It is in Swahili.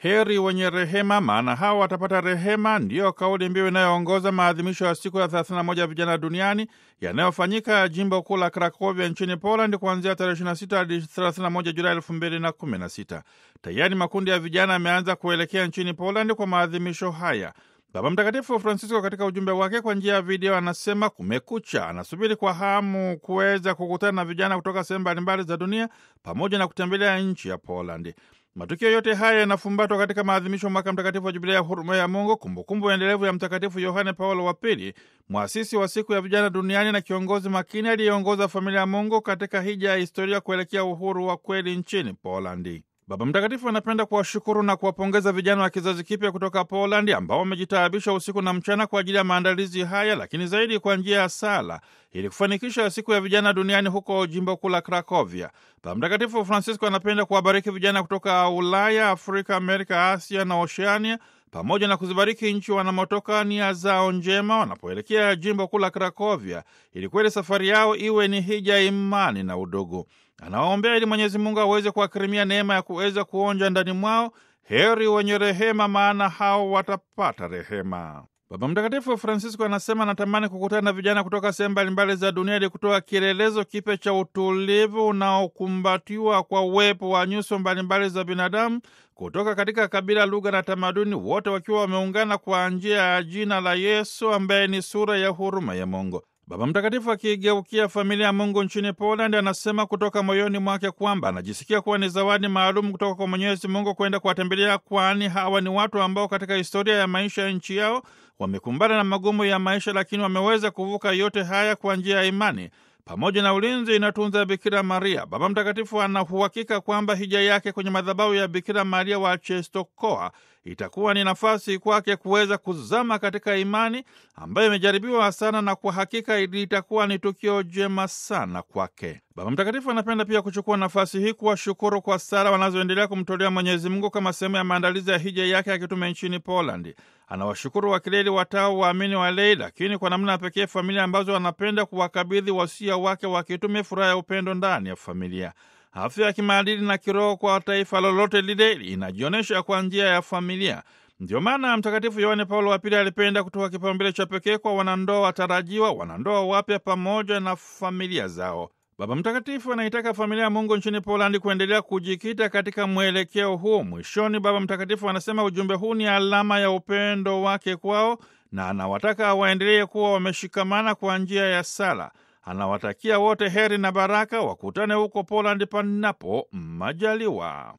Heri wenye rehema, maana hao watapata rehema, ndiyo kauli mbiu inayoongoza maadhimisho ya siku ya 31 ya vijana duniani yanayofanyika jimbo kuu la Krakovia nchini Poland kuanzia tarehe 26 hadi 31 Julai 2016. Tayari makundi ya vijana yameanza kuelekea nchini Poland kwa maadhimisho haya. Baba Mtakatifu Francisco katika ujumbe wake kwa njia ya video anasema kumekucha, anasubiri kwa hamu kuweza kukutana na vijana kutoka sehemu mbalimbali za dunia pamoja na kutembelea nchi ya Polandi. Matukio yote haya yanafumbatwa katika maadhimisho mwaka mtakatifu wa Jubilia ya huruma ya Mungu, kumbukumbu endelevu ya Mtakatifu Yohane Paulo wa Pili, mwasisi wa siku ya vijana duniani na kiongozi makini aliyeongoza familia ya Mungu katika hija ya historia kuelekea uhuru wa kweli nchini Polandi. Baba Mtakatifu anapenda kuwashukuru na kuwapongeza vijana wa kizazi kipya kutoka Polandi ambao wamejitaabisha usiku na mchana kwa ajili ya maandalizi haya, lakini zaidi kwa njia ya sala ili kufanikisha siku ya vijana duniani huko jimbo kuu la Krakovia. Baba Mtakatifu Francisco anapenda kuwabariki vijana kutoka Ulaya, Afrika, Amerika, Asia na Oceania pamoja na kuzibariki nchi wanamotoka nia zao njema wanapoelekea jimbo kuu la Krakovia ili kweli safari yao iwe ni hija imani na udugu. Anawaombea ili Mwenyezi Mungu aweze kuwakirimia neema ya kuweza kuonja ndani mwao heri wenye rehema, maana hao watapata rehema. Baba Mtakatifu Francisco anasema anatamani kukutana na vijana kutoka sehemu mbalimbali za dunia ili kutoa kielelezo kipya cha utulivu unaokumbatiwa kwa uwepo wa nyuso mbalimbali za binadamu kutoka katika kabila, lugha na tamaduni, wote wakiwa wameungana kwa njia ya jina la Yesu ambaye ni sura ya huruma ya Mungu. Baba Mtakatifu akigeukia familia ya Mungu nchini Poland anasema kutoka moyoni mwake kwamba anajisikia kuwa ni zawadi maalum kutoka kwa Mwenyezi Mungu kwenda kuwatembelea, kwani hawa ni watu ambao katika historia ya maisha ya nchi yao wamekumbana na magumu ya maisha, lakini wameweza kuvuka yote haya kwa njia ya imani pamoja na ulinzi inatunza Bikira Maria. Baba Mtakatifu anauhakika kwamba hija yake kwenye madhabahu ya Bikira Maria wa Czestochowa itakuwa ni nafasi kwake kuweza kuzama katika imani ambayo imejaribiwa sana, na kwa hakika litakuwa ni tukio jema sana kwake. Baba Mtakatifu anapenda pia kuchukua nafasi hii kuwashukuru kwa sala wanazoendelea kumtolea Mwenyezi Mungu kama sehemu ya maandalizi ya hija yake ya kitume nchini Polandi. Anawashukuru wakileli, watao, waamini, walei, lakini kwa namna ya pekee familia ambazo anapenda kuwakabidhi wasia wake wa kitume, furaha ya upendo ndani ya familia. Afya ya kimaadili na kiroho kwa taifa lolote lile inajionyesha kwa njia ya familia. Ndio maana Mtakatifu Yohane Paulo wa Pili alipenda kutoa kipaumbele cha pekee kwa wanandoa watarajiwa, wanandoa wapya pamoja na familia zao. Baba Mtakatifu anaitaka familia ya Mungu nchini Polandi kuendelea kujikita katika mwelekeo huu. Mwishoni, Baba Mtakatifu anasema ujumbe huu ni alama ya upendo wake kwao na anawataka waendelee kuwa wameshikamana kwa njia ya sala. Anawatakia wote heri na baraka, wakutane huko Polandi panapo majaliwa.